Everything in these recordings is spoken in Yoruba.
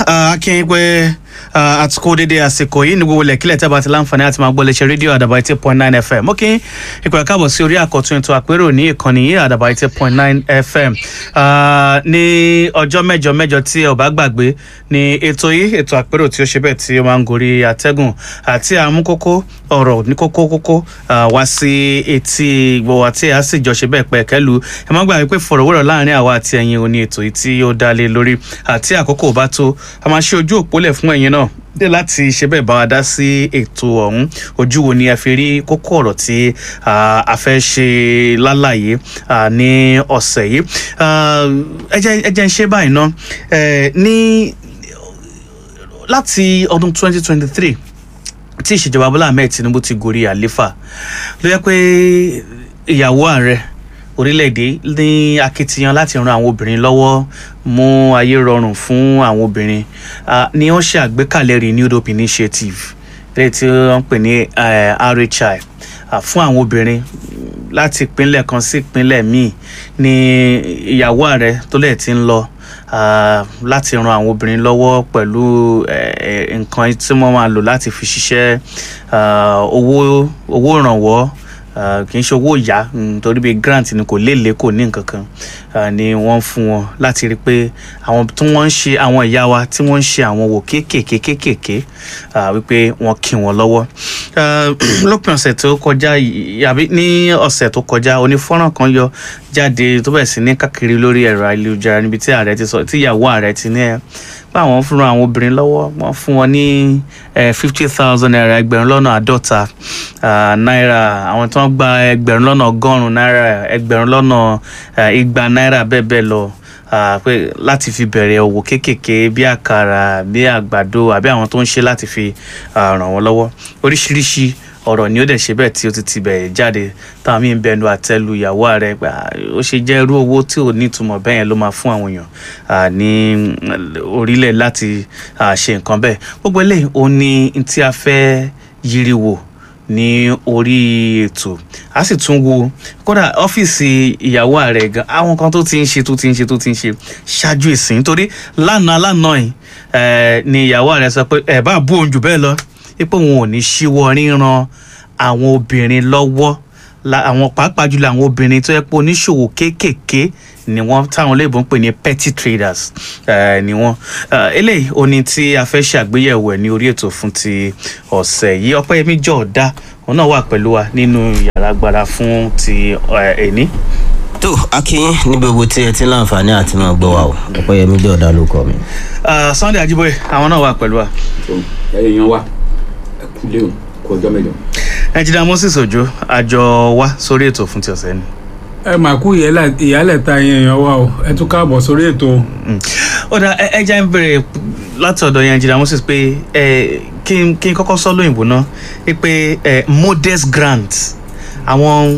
akínyìn pé àtúkò dédé àsìkò yìí ní gbogbo lẹ́kílẹ̀ tẹ́ bá ti láǹfààní àti máa gbọ́ léṣe rédíò àdàbà eighty point nine fm ó kí n ìpè káàbọ̀ sí orí àkọ́tún ètò àpérò ní ìkànnì yìí àdàbà eighty point nine fm ní ọjọ́ mẹ́jọ mẹ́jọ tí ẹ ò bá gbàgbé ní ètò yìí ètò àpérò tí ó ṣe bẹ́ẹ̀ tí ó máa ń gorí àtẹ́gùn àti àmúkókó ọ̀rọ̀ ní kókó kókó wá sí etí gbogbo àti a sì jọ ṣe bẹ́ẹ̀ pẹ́ kẹ́lu ẹ má gbàgbé pé fọ̀rọ̀wérọ̀ láàrin àwa àti ẹ̀yin òní ètò yìí tí ó dá lé lórí àti àkókò bá tó a máa ṣe ojú òpólẹ̀ fún ẹ̀yin náà dé láti ṣe bẹ́ẹ̀ bá wa dá sí ètò ọ̀hún ojú wo ni ẹ fi rí kókó ọ̀rọ̀ tí a fẹ́ ṣe lálàyé ní ọ̀sẹ̀ yìí ẹ jẹ́ ń ṣe báyìí ná ní láti ọdún 2023 tí ìṣèjọba Bọ́lá Ahmed Tinubu ti gorí àléfà ló yẹ pé ìyàwó ààrẹ orílẹ̀-èdè ní akitiyan láti ran àwọn obìnrin lọ́wọ́ mú ayé rọrùn fún àwọn obìnrin ni wọ́n ṣe àgbékalẹ̀ renewed hope initiative lẹ́yìn tí wọ́n ń pè ní RHI fún àwọn obìnrin láti ìpínlẹ̀ kan sí ìpínlẹ̀ míì ní ìyàwó ààrẹ tó lẹ̀ ti ń lọ láti ran àwọn obìnrin lọ́wọ́ pẹ̀lú nǹkan tí wọ́n máa lò láti fi ṣiṣẹ́ owó owó ìrànwọ́ kì í ṣe owó ìyá torí bíi grant ni kò léèlé kò ní nǹkan kan ni wọ́n fún wọn láti rí i pé àwọn tí wọ́n ń ṣe àwọn ìyá wa tí wọ́n ń ṣe àwọn wò kéékèèké kéékèèké wípé wọ́n kí wọn lọ́wọ́ lópin ọ̀sẹ̀ tó kọjá àbí ní ọ̀sẹ̀ tó kọjá onífọ́nrán kan yọ jáde tó bẹ̀rẹ̀ sí ní káàkiri lórí ẹ̀rọ ayélujára níbi tí ààrẹ ti sọ tí ìyàwó ààrẹ ti ní ẹ báwọn fúnra àwọn obìnrin lọ́wọ́ wọ́n fún wọn ní fifty thousand naira ẹgbẹ̀rún lọ́nà àádọ́ta náírà àwọn tí wọ́n gba ẹgbẹ̀rún lọ́nà ọgọ́rùn-ún náírà ẹgbẹ̀rún lọ́nà igba náírà bẹ́ẹ̀ bẹ́ẹ̀ lọ pé láti fi bẹ̀rẹ̀ òwò kéékèèké bí àkàrà bí àgbàdo àbí àwọn tó ń ṣe láti fi ràn wọ́n lọ́wọ́ oríṣiríṣi ọ̀rọ̀ ni ó dẹ̀ ṣe bẹ́ẹ̀ tí ó ti ti bẹ̀rẹ̀ jáde táwọn míín bẹnu àtẹ́lu ìyàwó ààrẹ pé ó ṣe jẹ́ irú owó tí ò ní ìtumọ̀ bẹ́ẹ̀ yẹn ló máa fún àwọn èèyàn ní orílẹ̀ láti ṣe nǹkan bẹ́ẹ̀ gbogbo eléyìí ó ní tí a fẹ́ yiri wò ní orí ètò a sì tún wo kódà ọ́fíìsì ìyàwó ààrẹ gan àwọn kan tó ti ń ṣe tó ti ń ṣe tó ti ń ṣe ṣáájú ìsìn nítorí lánàá lánàá yìí ni ìyàwó ààrẹ sọ pé ẹ bá bú òun jù bẹ́ẹ̀ lọ pé òun ò ní ṣíwọ́ ríran àwọn obìnrin lọ́wọ́ àwọn pàápàá jùlọ àwọn obìnrin tó yẹ pé oníṣòwò kéékèèké ni wọ́n táwọn olóyìnbó ń pè ní petty traders ni wọ́n eléyìí ó ní tí a fẹ́ ṣàgbéyẹ̀wò ẹ̀ ní orí ètò fún ti ọ̀sẹ̀ yìí ọpẹ́yẹmí jọ̀ọ́dá òun náà wà pẹ̀lú wa nínú yàrá agbára fún ti ẹ̀ní. tó akínyín ní gbogbo tí ẹ ti láǹfààní àti máa gbọ́ wa o ọpẹ́yẹmí jọ̀ọ́dá ló kọ mi. Sunday Ajíbóyè àwọn náà wà pẹ̀lú wa. èèyàn wa ẹ kú léwu kú ọjọ́ mẹ́jọ. ẹnjìnà Moses Òjó àjọ wa sórí ètò fún ti ọ̀sẹ̀ ni ẹ mà kú ìyálẹ̀ ta yẹn èèyàn wa o ẹ tún káàbọ̀ sórí ètò. ó dà ẹ jẹ́ ń bẹ̀rẹ̀ láti ọ̀dọ̀ yẹn jìnnà Moses pé kí n kọ́kọ́ sọ lóyìnbó náà pé modest grant àwọn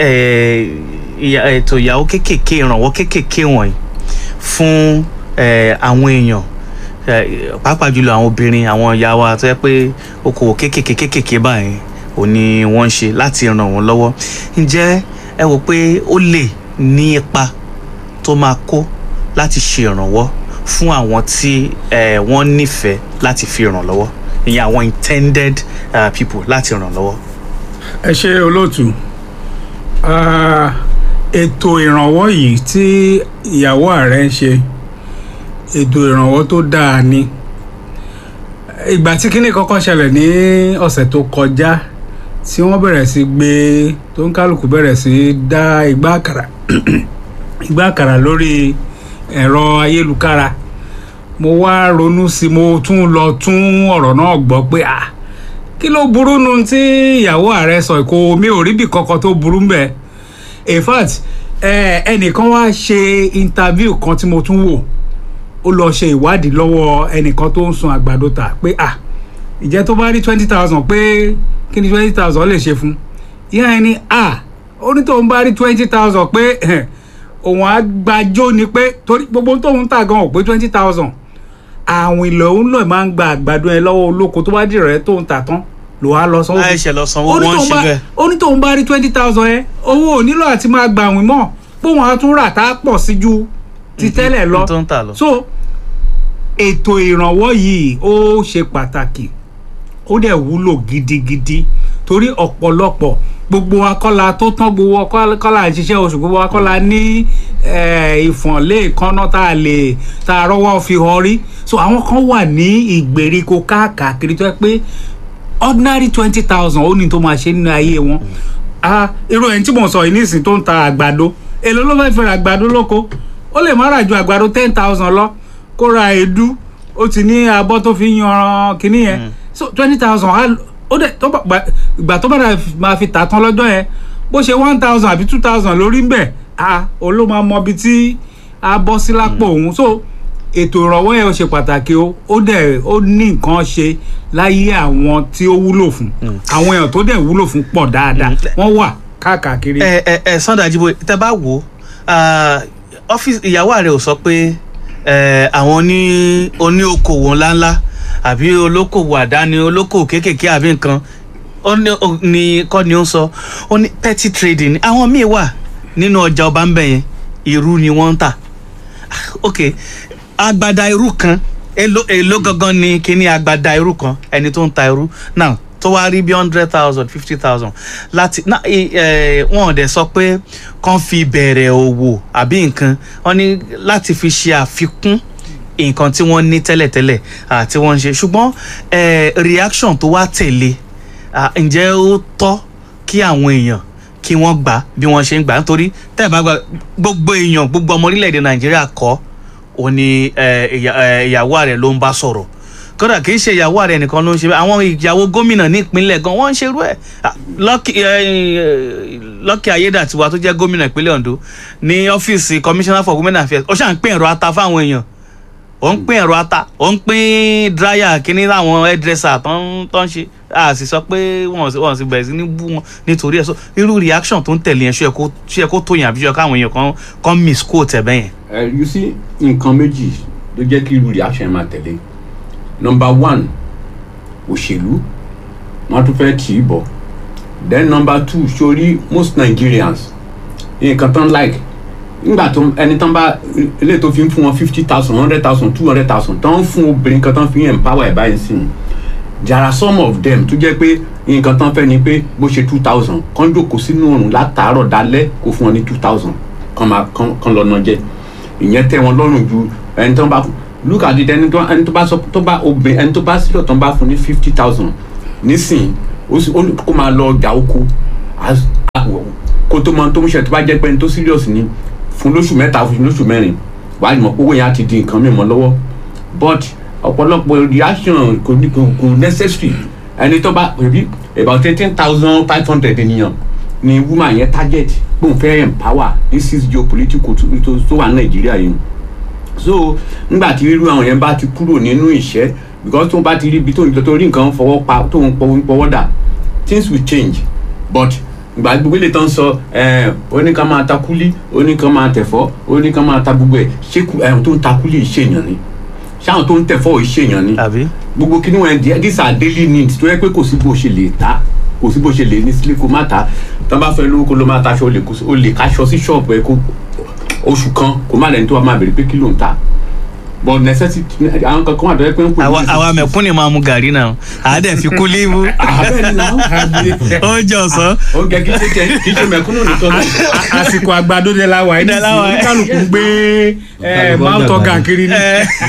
ètò ìyàwó kéékèèké ìrànwọ́ kéékèèké wọ̀nyí fún àwọn èèyàn pàápàá jùlọ àwọn obìnrin àwọn ìyá wa tó yẹ pé okòwò kéékèèké kéékèèké báyìí ò ní wọ́n ń ṣe láti ràn wọ́n lọ́wọ́ ǹjẹ́ ẹ wò pé ó lè ní ipa tó máa kó láti ṣe ìrànwọ́ fún àwọn tí wọ́n nífẹ̀ẹ́ láti fi ràn lọ́wọ́ ìyẹn àwọn intended uh, people láti ràn lọ́wọ́. ẹ ṣe olóòtú ètò ìrànwọ́ yìí tí ìyàwó ààrẹ ń ṣe ètò ìrànwọ́ tó dáa ni ìgbà tí kíní kọ́kọ́ ṣẹlẹ̀ ní ọ̀sẹ̀ tó kọjá tí wọ́n bẹ̀rẹ̀ sí gbé tó ń kálukú bẹ̀rẹ̀ sí dá igbá àkàrà igbá àkàrà lórí ẹ̀rọ ayélujára mo wá ronú sí mo tún lọ tún ọ̀rọ̀ náà gbọ́ pé à kí ló burú nu tí ìyàwó ààrẹ sọ kó mi ò rí bí kankan tó burú mbẹ in fact ẹnìkan wá ṣe interview kan tí mo tún wò ó lọ ṣe ìwádìí lọ́wọ́ ẹnìkan tó ń sun àgbàdo tà pé à ìjẹ́ tó bá rí twenty thousand pé kí ni twenty thousand lè ṣe fún ìyá ẹ ní à ó ní tóun bá rí twenty thousand pé òun á gbàjó ni pé torí gbogbo tóun tà gan ò pé twenty thousand àwọn ilẹ̀ òun náà máa ń gba àgbàdo ẹ lọ́wọ́ olóko tó bá dìrọ̀ ẹ tóun tà tán ló wá lọ sanwó. láìṣẹ̀ lọ sanwó wọ́n ń ṣe bẹ́ẹ̀. ó ní tóun bá rí twenty thousand ẹ owó ò nílò àti máa gbà wín mọ́ póun á tún rà tá a pọ̀ sí ju ti tẹ́lẹ̀ lọ tó ń tà lọ. so ètò ìrànwọ́ yìí ó ṣe pàtàkì ó dẹ̀ wúlò gidigidi torí ọ̀pọ̀lọpọ̀ gbogbo akọ́la tó tán gbogbo akọ́la ṣiṣẹ́ oṣù gbogbo akọ́la ní eh, ìfọ̀nlé ìkànnà tá a lè tá a rọ́wọ́ fi hàn rí so àwọn kan wà ní ìgbèríko káàkiri tó yẹ pé ordinary twenty thousand ó ní tó máa ṣe nínú ayé wọn ah irú ẹni tí mo sọ yìí nísìnyí tó ń ta àgbàdo èló ló fẹ́ẹ́ fi ra àgbàdo lóko ó lè má ra ju àgbàdo ten thousand lọ kó ra èédú ó ti ní abọ́ tó fi yan kinní yẹn so twenty thousand ó dẹ̀ tó bá ìgbà tó bá dà máa fi tà tán lọ́jọ́ yẹn bó ṣe one thousand àbí two thousand lórí ń bẹ̀ ah òun ló máa mọ ibi tí a bọ́ sí lápò òun so ètò ìrànwọ́ yẹn ó ṣe pàtàkì o ó dẹ̀ ó ní nǹkan ṣe láyé àwọn tí ó wúlò fún àwọn èèyàn tó dẹ̀ wúlò fún pọ̀ dáadáa wọ́n wà káàkiri. ẹ ẹ ẹ Sunday Ajiboye tẹ bá wò ó ọ́fíìsì ìyàwó rẹ ò sọ pé ẹ, àwọn ní oní okòwò ńláńlá àbí olókòwò àdáni olókòwò kéékèèké àbí nǹkan ó ní ó ní kọ́ ni ó ń sọ ó ní petty trading àwọn míì wà nínú ọjà ọba ń bẹ̀ yẹn irú ni wọ́n ń tà ok agbada irú kan èló èló gangan ni kíní agbada irú kan ẹni tó ń ta irú now tó wá rí bí hundred thousand fifty thousand láti na ẹ ẹ wọn ò dẹ̀ sọ pé kàn fi bẹ̀rẹ̀ òwò àbí nǹkan wọn ní láti fi ṣe àfikún nǹkan tí wọ́n ní tẹ́lẹ̀tẹ́lẹ̀ àti wọ́n ń ṣe ṣùgbọ́n ẹ reaction tó wá tẹ̀lé à, ǹjẹ́ ó tọ́ kí àwọn èèyàn kí wọ́n gbà bí wọ́n ṣe ń gbà nítorí tẹ́ ẹ̀ bá gba gbogbo èèyàn gbogbo ọmọ orílẹ̀-èdè nàìjíríà kọ́ ò ní ẹ, ìyá- ẹ, ìyàwó rẹ̀ ló ń bá sọ̀rọ̀ kódà kì í ṣe ìyàwó rẹ̀ nìkan ló ń ṣe bẹ́ẹ̀ àwọn ìyàwó gómìnà ní ìpínlẹ̀ gan wọ́n ń ṣerú ẹ̀ Ah, Lucky ẹ, ẹ, Lucky Ayédàtiwa tó jẹ́ gómìnà ìpínlẹ̀ Ondo ní ọ́fíìsì commissioner for women affairs ó ṣàn ń pín ẹ̀rọ ata fáwọn èèyàn ó ń pín ẹ̀rọ ata ó ń pín dráyà kínní láwọn hairdresser tó ń tó ń ṣe a sì sọ pé wọn sì wọn sì bẹ̀rẹ̀ sí ní bú wọn nítorí ẹ̀ so irú reaction tó ń tẹ̀lé yẹn ṣó yẹ kó ṣó yẹ kó tó yàn àbí ṣó yẹ káwọn èèyàn kan kan misquote ẹ̀ bẹ́yẹn. ẹ you see nǹkan méjì ló jẹ́ kí irú reaction máa tẹ̀lé number one òṣèlú wọ́n tún fẹ́ tì í bọ̀ then number two sórí most Nigerians nǹkan tán like nígbà tó ẹni tán bá ilé tó fi ń fún wọn fifty thousand hundred thousand two hundred thousand tán ń fún obìnrin kan tán fi ń empower ẹ̀ báyìí sí i there are some of them tó jẹ́ pé nǹkan tán fẹ́ ni pé bó ṣe two thousand kán jókòó sínú oòrùn látàárọ̀ dalẹ́ kó fún wọn ní two thousand kán máa kán kán lọ́nà jẹ ìyẹn tẹ́ wọn lọ́rùn ju ẹni tán bá look at it ẹni tó ẹni tó bá sọ tó bá obìnrin ẹni tó bá sílọ̀ tán bá fún ní fifty thousand nísìnyí ó sì ó kó máa lọ ọjà oko as- a- kó tó mọ tó ń ṣe tó bá jẹ́ pé ẹni tó serious ni fún lóṣù mẹ́ta fún lóṣù mẹ́rin wàá mọ̀ pé owó yẹn á ti di nǹkan mìíràn lọ́wọ́ but ọ̀pọ̀lọpọ̀ reaction kò ní kò kò necessary ẹni tó bá rí about eighteen thousand five hundred ènìyàn ni woman yẹn target gbóhùn fẹ́ empower this is geopolitical tó tó tó wà nàìjíríà yìí so nígbà tí irú àwọn yẹn bá ti kúrò nínú ìṣẹ́ because tó bá ti rí ibi tó ń tó rí nǹkan fọwọ́ pa tó ń pọwọ́ pọwọ́ dà things will change but ìgbà gbogbo ilé tán sọ ẹ oníkan máa ta kúlí oníkan máa tẹ̀fọ́ oníkan máa ta gbogbo ẹ̀ ṣé kú- ẹ̀ tó ń ta kúlí ìṣèyàn ni ṣáwọn tó ń tẹ̀fọ́ ìṣèyàn ni àbí. gbogbo kí ni wọn di these are daily needs tó yẹ pé kò sí bó ṣe lè ta kò sí bó ṣe lè ní sílé kó má ta tán bá fẹ́ lówó kó ló má taṣọ o lè kó- o lè káṣọ sí ṣọ́ọ̀bù ẹ kó oṣù kan kó má lẹ́ni tó wà máa bèrè pé kí ló ń ta but necessity àwọn kankan wà tó yẹ pé ń pè àwa àwa mẹ̀kúnnì máa mu gàrí náà àádẹ́ fi kú líìbù àbẹ́ni náà ó jẹ ọ̀sán. oúnjẹ kì í ṣe jẹ kì í ṣe mẹ̀kúnnù nìkan náà. A- àsìkò àgbàdo de la wà yìí De la wà yìí. kálukú gbé ẹ Kálukú máa ń ń tọ́ dàgbà. gàkiri ni.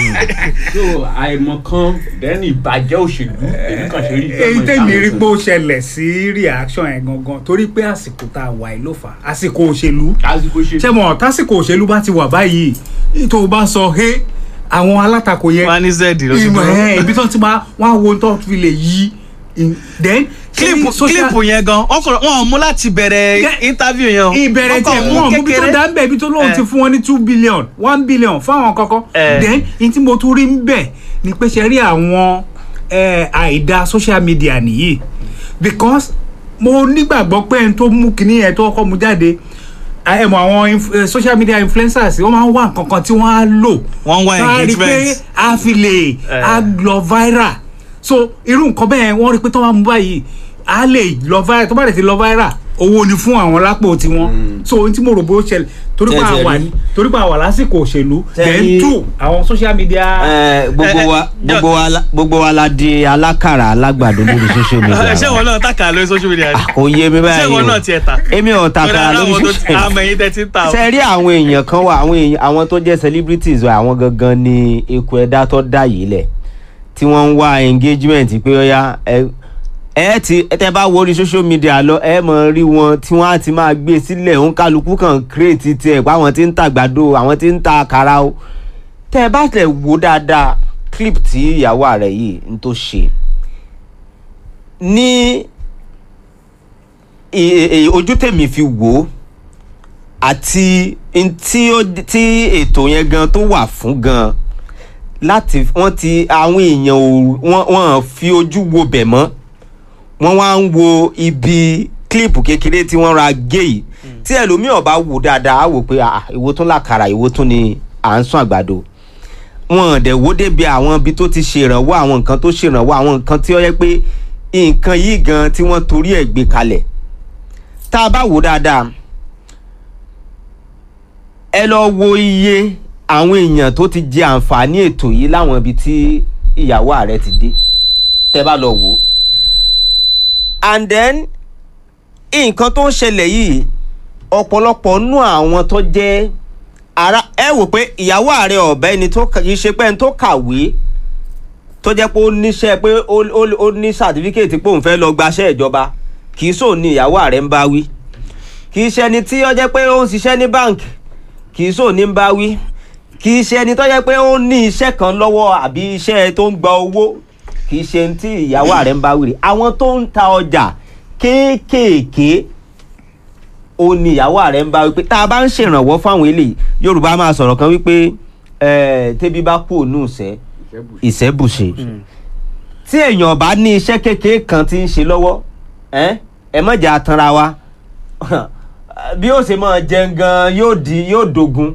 so àìmọ̀kan dẹ́ni ìbàjẹ́ òṣèlú èmi kàn ṣe rí èyí tèmi rí pé ó ṣẹlẹ̀ sí reaction yẹn gangan torí pé àsìkò tá a wà yìí ló fà á àsìkò òṣèlú lásìkò ṣe ṣé mọ̀ tásìkò òṣèlú bá ti wà báyìí tó o bá sọ he àwọn alátakò yẹn wọn á ní zed ló ti ìmọ̀ dúró. ẹ̀ ibi tó ti máa wọ́n á wo tó fi lè yí in- then kílípù social- kílípù yẹn gan wọn kò wọn ò mú láti bẹ̀rẹ̀ Yeah. interview yẹn o. ìbẹ̀rẹ̀ Wọ́n tí kàn ẹ̀ mú wọ́n mú bí tó kékeré. dá ń bẹ̀ ibi tó lóun Eh. ti fún wọn ní two billion one billion fáwọn kankan Eh. then in tí mo tún rí ń bẹ̀ ni pé ṣe rí àwọn eh, àìda social media nìyí because mo nígbàgbọ́ pé ẹni tó mú kinní yẹn tó kọ́ mu jáde ẹ mọ àwọn inf- eh, social media influencers wọ́n máa ń wá nǹkan kan tí wọ́n á lò Wọ́n ń wá Tá a rí pé engagement. a fi lè Eh. a lọ viral so irú nǹkan bẹ́ẹ̀ wọ́n rí pé tó máa mú báyìí a lè lọ viral tó bá lè ti lọ viral owó ni fún àwọn lápò tiwọn so ohun tí mo rò bó ṣẹlẹ̀ torí pé Tẹ́tẹ́ àwa rí. ní torí pé àwa lásìkò òṣèlú Tẹ́ then rí. two àwọn social media. Eh, gbogbo Eh, wa eh, gbogbo wa la- gbogbo wa la di alákàrà alágbàdo lórí social media ṣé ìwọ náà tàkà lórí social media ni kò yé mi ṣé báyìí ìwọ o náà tiẹ̀ ta èmi ò takara àwọn lórí tó ti social àmọ̀ media ẹ̀yin tẹ́ ti ń ta o. ṣe rí àwọn èèyàn kan wà àwọn èèyàn àwọn tó jẹ́ celebrities wa àwọn gangan ni eku ẹ̀dá tó dá yìí lẹ̀ tí wọ́n ń wá engagement pé ọ̀ya ẹ ẹ ti ẹ tẹ bá wo orí social media lọ ẹ mọ̀ rí wọn tí wọ́n á ti máa gbé sílẹ̀ òun kálukú kan create tiẹ̀ pé àwọn tí ń ta àgbàdo àwọn tí ń ta àkàrà o tẹ ẹ bá tẹ wo dáadáa clip tí ìyàwó rẹ yìí ń tó ṣe ní ì- ì- ojú tèmi fi wò ó àti n tí ó tí ètò yẹn gan tó wà fún gan láti wọ́n ti àwọn èèyàn ò wọ́n wọ́n fi ojú wo bẹ̀ mọ́ wọ́n wá ń wo ibi kílípù kékeré tí wọ́n ra gé yìí tí ẹlòmíràn bá wò dáadáa á wò pé ah, ìwo tún làkàrà ìwo tún ni à ń sún àgbàdo wọn dẹ̀ wó débi àwọn ibi tó ti ṣèrànwọ́ àwọn nǹkan tó ṣèrànwọ́ àwọn nǹkan tí ó yẹ pé nǹkan yìí gan tí wọ́n torí ẹ̀ gbé kalẹ̀ tá a bá wò dáadáa ẹ lọ wo iye àwọn èèyàn tó ti jẹ àǹfààní ètò yìí láwọn ibi tí ìyàwó ààrẹ ti dé tẹ bá lọ wò ó and then nǹkan tó ń ṣẹlẹ̀ yìí ọ̀pọ̀lọpọ̀ nú àwọn tó jẹ́ ara ẹ wò pé ìyàwó ààrẹ ọ̀bẹ ẹni tó kà- kì í ṣe pé ẹni tó kàwé tó jẹ́ pé ó níṣẹ́ pé ó ó- ó ní sàtífíkèétì pé òun fẹ́ lọ gbaṣẹ́ ìjọba kì í sòun ní ìyàwó ààrẹ ń bá wí kì í ṣe ẹni tí ó jẹ́ pé ó ń ṣiṣẹ́ ní báǹkì kì í sòun ní ń bá wí kì í ṣe ẹni tó jẹ́ pé ó ní iṣẹ́ kan lọ́wọ́ àbí iṣẹ́ tó ń gba owó kì í ṣe ẹni tí ìyàwó ààrẹ ń bá wí rè àwọn tó ń ta ọjà kéékèèké ó ní ìyàwó ààrẹ ń bá wípé tá a bá ń ṣèrànwọ́ fáwọn eléyìí yorùbá máa sọ̀rọ̀ kan wípé eh, tẹ́bí bá kú òun ìṣẹ́ ìṣẹ́bùṣe tí èèyàn bá ní iṣẹ́ kékeré kan tí ń ṣe lọ́wọ́ ẹ ẹ mọ̀jà tanra wa bí ó ṣe máa jẹun gan yóò di yóò dogun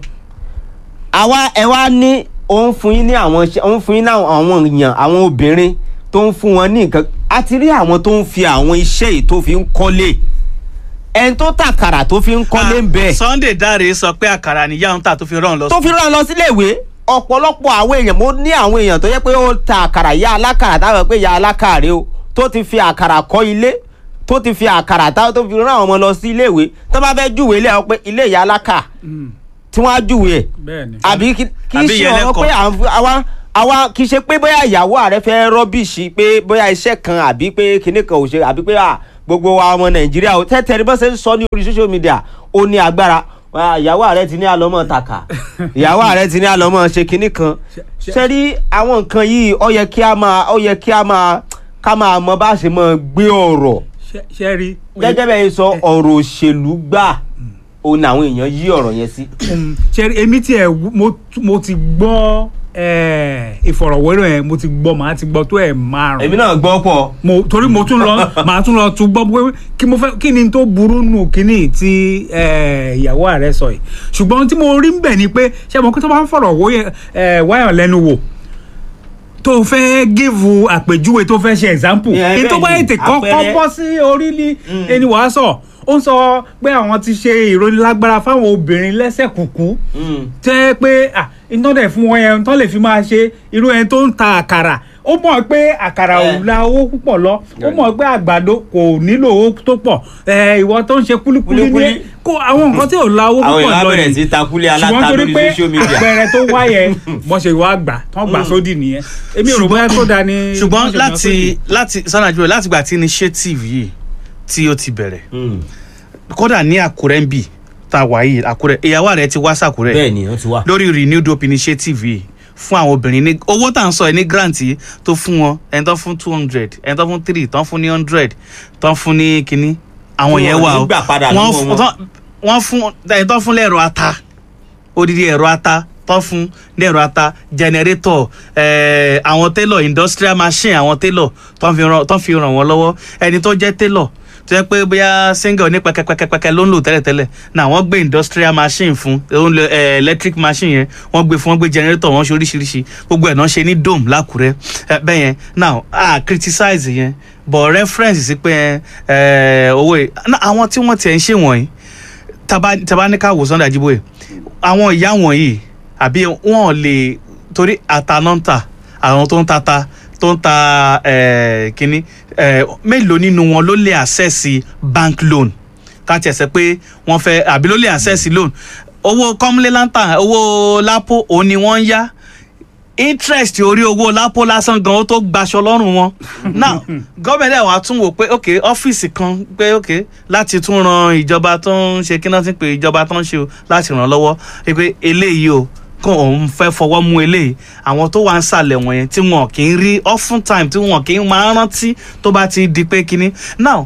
àwa ẹ wá ní òun fún yín ní àwọn iṣẹ́ òun fún yín ní àwọn àwọn èèyàn àwọn obìnrin tó ń fún wọn ní nǹkan a ti rí àwọn tó ń fi àwọn iṣẹ́ yìí tó fi ń kọ́lé ẹni tó tàkàrà tó fi ń kọ́lé ń bẹ̀ Sunday Dare sọ pé àkàrà níyà ń tà tó fi rán lọ tó fi rán lọ sílé ìwé ọ̀pọ̀lọpọ̀ àwọn èèyàn mo ní àwọn èèyàn tó yẹ pé ó ta àkàrà ya alákàrà táwọn pé ya alákàrà rèé o tó ti fi àkàrà kọ́ ilé tó ti fi àkàrà táwọn tó fi rán àwọn ọmọ lọ sí ilé ìwé tó bá fẹ́ júwèé ilé àwọn pé ilé ìyá alákà tí wọ́n á júwèé ẹ̀ bẹ́ẹ̀ni. àbí kí kí Àbí ṣe ìyá ọ̀rọ̀ ẹlẹ́kọ̀ọ́. pé à ń fi- àwa àwa kì í ṣe pé bóyá ìyàwó ààrẹ fẹ́ rọ́bìṣì pé bóyá iṣẹ́ kan àbí pé kinní kan ò ṣe àbí pé à, gbogbo wa ọmọ nàìjíríà ò tẹ́tẹ́ ní bó ṣe ń sọ ní orí social media ó ní agbára Wá, ìyàwó ààrẹ ti ní àlọ́mọ tàkà ìyàwó ààrẹ ti ní àlọ́mọ ṣe kinní kan ṣe- ṣe rí àwọn nǹkan yìí ó yẹ kí a máa ó yẹ kí a máa ká máa mọ bá ṣe máa gbé ọ̀rọ̀ ṣe ṣe rí. gẹ́gẹ́ bẹ́ẹ̀ sọ ọ̀rọ̀ òṣèlú gbà òun làwọn èèyàn yí ọ̀rọ̀ yẹn sí. Mm, ṣe rí èmi tiẹ̀ wú- mo mo ti gbọ́ eh, ìfọ̀rọ̀wérọ̀ yẹn mo ti gbọ́ màá ti gbọ́ tó ẹ̀ márùn-ún èmi náà gbọ́ pọ̀ mo torí mo tún lọ màá tún lọ tún gbọ́ pé kí mo fẹ́ kí ni tó burú nù kíní tí eh, ìyàwó ààrẹ sọ yìí ṣùgbọ́n tí mo rí ń bẹ̀ ni pé ṣé mo kí tó bá ń fọ̀rọ̀ wó yẹn, eh, wáyàn lẹ́nu wò tó fẹ́ gíìfù àpèjúwe tó fẹ́ ṣe example Yeah, èyí tó bá bẹ́ẹ̀ ni, ètè kọ́kọ́ àpẹẹrẹ. bọ́ sí orí ní ẹni wàá sọ ó ń sọ pé àwọn ti ṣe ìrónilágbára fáwọn obìnrin lẹ́sẹ̀ kùkú tẹ́ pé ah, iná dẹ̀ fún wọn yẹn tó lè fi máa ṣe irú ẹni tó ń ta àkàrà ó mọ̀ pé àkàrà ò Eh. la owó púpọ̀ lọ ó mọ̀ pé àgbàdo kò nílò owó tó pọ̀ Eh, ìwọ tó ń ṣe kúlíkúlí ní Kúlíkúlí. kó àwọn nǹkan tí ò la owó àwọn púpọ̀ èèyàn á lọ bẹ̀rẹ̀ yìí sí takulé ṣùgbọ́n aláta torí lórí pé social media. àpẹẹrẹ tó wáyẹ wọ́n ṣe wá gbà tán gbà sódì nìyẹn èmi ò rò bóyá tó da ni ṣùgbọ́n wọ́n ṣe gbà láti sódì. láti sanni àjùmọ̀ láti gbà tí initiative yìí tí ó ti bẹ̀rẹ̀ Mm. kódà ní àkúrẹ́ ń bì tá a wà yìí àkúrẹ́ ìyàwó rẹ̀ ti wá sàkúrẹ́ bẹ́ẹ̀ ni wọ́n ti wà. lórí renewed hope initiative yìí fún àwọn obìnrin ní owó tá à ń sọ ẹ ní grant yìí tó fún wọn ẹni tó fún two hundred ẹni tó fún three tó fún ní hundred tó fún ní kínní àwọn Tí yẹn wọn wà ní o gbà padà Wọ́n lọ́wọ́ fún- wọn. tán- wọ́n fún ẹni tó fún lẹ́rọ ata odidi ẹ̀rọ ata tó fún lẹ́rọ ata generator eh, àwọn tailor industrial machine àwọn tailor tó fi ràn tó fi ràn wọ́n lọ́wọ́ ẹni tó jẹ́ tailor tó yẹ pé bóyá single ní pẹkẹpẹkẹpẹkẹ ló ń lò tẹ́lẹ̀tẹ́lẹ̀ náà wọ́n gbé industrial machine fún ó ń lo eh, electric machine yẹn wọ́n gbé fún wọ́n gbé generator wọ́n ṣe oríṣiríṣi gbogbo ẹ̀ náà ṣe ní dome lákùrẹ́ eh, bẹ́ẹ̀ yẹn now a criticize yẹn but reference sí pé eh, owó yìí náà àwọn tí wọ́n tiẹ̀ ń ṣe wọ̀nyí taba taba ní ká wò Sunday Ajíbóyè àwọn ìyá wọ̀nyí àbí wọn lè torí àtanọ́ńtà àwọn tó ń tata tó ń ta eh, kínní eh, mélòó nínú wọn ló lè access bank loan ká tiẹ̀ sẹ́ pé wọ́n fẹ́ àbí ló lè access loan owó kọ́múlé láńtà owó lápò òun ni wọ́n ń yá interest orí owó lápò lásán gan ó tó gbaṣọ lọ́rùn wọn now gọ́ọ̀mẹ̀ntì àwọn àtún wò pé ok ọ́fíìsì kan pé ok láti tún ran ìjọba tó ń ṣe kí náà ti pè ìjọba tó ń ṣe o láti ràn lọ́wọ́ pé eléyìí o kó òun fẹ́ fọwọ́ mú eléyìí àwọn tó wà ń sàlẹ̀ wọ̀nyẹn tí wọn kì í rí often time tí wọn kì í máa rántí tó bá ti di pé kínní now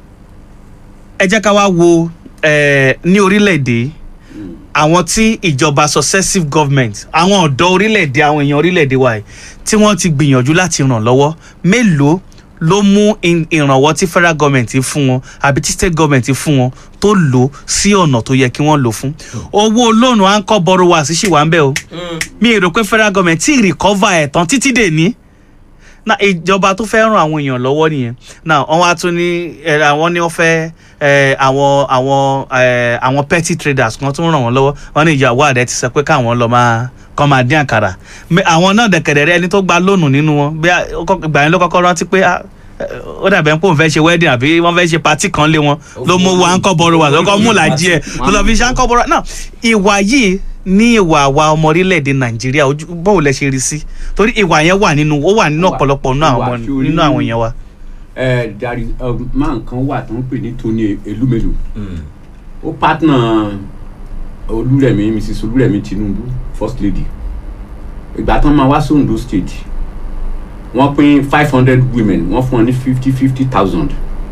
ẹ jẹ́ ká wá wo eh, ní orílẹ̀-èdè yìí, àwọn tí ìjọba successive government àwọn ọ̀dọ́ orílẹ̀-èdè àwọn èèyàn orílẹ̀-èdè wa yìí tí wọ́n ti gbìyànjú láti ràn lọ́wọ́ mélòó ló mú in- ìrànwọ́ tí federal government fún wọn àbí tí state government fún wọn tó lò sí ọ̀nà tó yẹ kí wọ́n lò fún owó lóònù à ń kọ́ borrowers sì wà ń bẹ̀ o mi ò rò pé federal government tí recover ẹ̀ tán títí dè ní na ìjọba tó fẹ́ ràn àwọn èèyàn lọ́wọ́ nìyẹn now wọ́n wá tún ní ẹ, àwọn ní wọ́n fẹ́ ẹ, àwọn àwọn ẹ, àwọn petty traders kan tún ràn wọ́n lọ́wọ́ wọ́n ní ìyàwó àdẹ ti sọ pé káwọn lọ máa kọ́ máa dín àkàrà Me- àwọn náà dẹ̀kẹ̀dẹ̀ rẹ ẹni tó gba lónù nínú wọn bí a- ó kọ́- ìgbà yẹn ló kọ́kọ́ rántí pé ah, ẹ, ó dàbẹ̀ ń pò ń fẹ́ ṣe wedding àbí wọ́n fẹ́ ṣe party kan lé wọn ló mú wa ń kọ́ bọ́ọ̀rọ̀ wà lọ́kọ́ mú làjí ẹ̀ ló lọ́ fi ṣe à ń kọ́ bọ́ọ̀rọ̀ náà ìwà yìí ní ìwà àwa ọmọ orílẹ̀-èdè nàìjíríà ojú báwo lẹ ṣe rí sí torí ìwà yẹn wà nínú ó wà nínú Ó wà. ọ̀pọ̀lọpọ̀ nínú àwọn Ó wà, ọmọ- sórí- nínú àwọn èèyàn wa. ẹ dari máa nǹkan wà tó ń pè ní Tony Elumelu ó partner Olúrẹ̀mí Mrs Olúrẹ̀mí Tinubu first lady ìgbà tán máa wá sí Ondo state wọ́n pín five hundred women wọ́n fún wọn ní fifty fifty thousand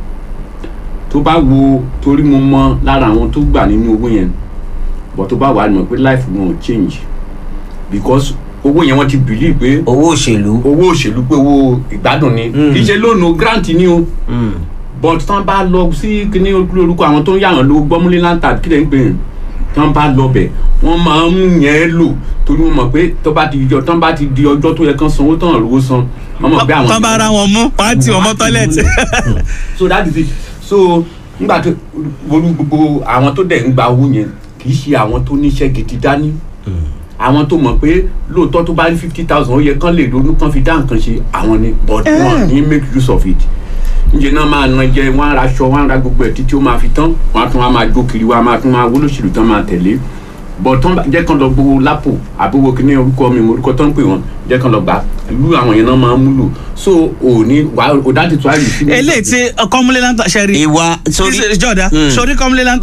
tó bá wo torí mo mọ lára àwọn tó gbà nínú owó yẹn but tó bá wà á mọ̀ pé life wọn ò change because owó yẹn wọ́n ti believe pé owó òṣèlú. owó òṣèlú pé owó ìgbádùn ni Mm. kì í ṣe lónìí grant ni o Mm. but tán bá lọ sí kíní orúkọ àwọn tó ń yàrá lówó gbọ́múlé láńtà kí lè ń pè é tán bá lọ bẹ̀ wọ́n máa ń mú yẹn lò torí wọ́n mọ̀ pé tó bá ti di tán bá ti di ọjọ́ tó yẹ kán sanwó tán rówó san wọ́n mọ̀ pé àwọn. tán bá ra wọn mú wọn á tì wọn mọ́ tọ́lẹ̀tì. so that is it so nígbà tó olú gbogbo àwọn tó dẹ̀ ń gba owó yẹn kì í ṣe àwọn tó níṣẹ́ gidi dání àwọn tó mọ̀ pé lóòótọ́ tó bá ní fifty thousand ó yẹ kán lè ronú kán fi dá nǹkan ṣe àwọn ni but wọn ní make use of it ǹjẹ́ náà máa na jẹ wọ́n á ra aṣọ wọ́n á ra gbogbo ẹ̀ títí ó máa fi tán wọ́n á tún wá máa jó kiri wọ́n á máa tún máa wólóṣèlú tán máa tẹ̀lé but tán bá- jẹ́ kán lọ gbowó lápò àbúrò kìíní orúkọ mi orúkọ tán ń pè wọ́n jẹ́ kán lọ gbà irú àwọn yẹn náà máa ń múlò so òní wàá òdá ti tó àyè sí. eléyìí tí kọ́múlé láńtà ṣe rí ìwà sórí. jọ̀dá Mm. sórí kọ́múlé láńtà